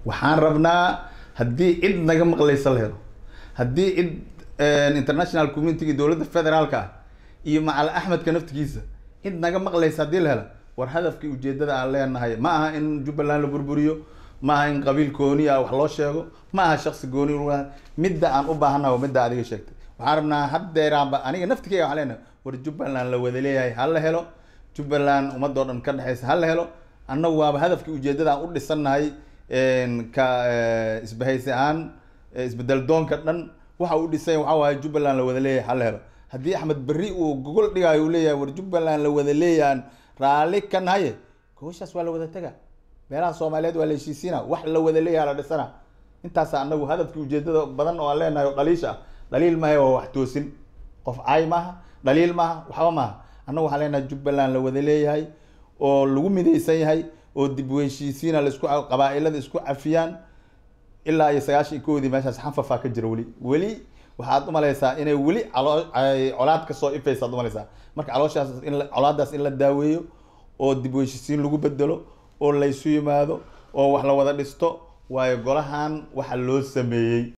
waxaan rabnaa haddii cid naga maqlaysa la helo haddii cid international community dowladda federaalka ah iyo macal axmedka naftigiisa cid naga maqlaysa haddii la helo war hadafkii ujeedada aan leenahay ma aha in jubbaland la burburiyo ma aha in qabiil gooni ah wax loo sheego ma aha shaksi gooni midda aan u baahannaha waa midda adiga sheegtay waxaan rabnaa haddeeraanba aniga naftikeyga waxaan leenahay war jubbaland la wada leeyahay ha la helo jubbaland ummadoo dhan ka dhexeysa ha la helo annagu waaba hadafkii ujeedada aan u dhisannahay ka isbahaysi ahaan isbedel doonka dhan waxa uu dhisay waxa waaye jubbaland la wada leeyahay ha la helo haddii axmed berri uu gogol dhigaayo uu leeyahay war jubbaland la wada leeyahan raalli ka nahaye gogoshaas waa la wada tega meelaha soomaaliyeed waa la heshiisiina wax la wada leeyaha la dhisana intaasa anagu hadafkii ujeedada badan oo aan leenahay oo dhaliisha ah dhaliil maaha waa wax toosin qof caay maaha dhaliil maaha waxba maaha annagu waxaan leenahay jubbaland la wada leeyahay oo lagu midaysan yahay oo dib u heshiisiina laisku qabaa-ilada isku cafiyaan ilaa iyo sagaashan iyo koodii meeshaas xanfafaa ka jira weli weli waxaad umalaysaa inay weli caloo colaad kasoo ifaysa ad umalaysaa marka calooshaas in colaadaas in la daaweeyo oo dib u heshiisiin lagu bedelo oo laysu yimaado oo wax la wada dhisto waayo golahan waxa loo sameeyey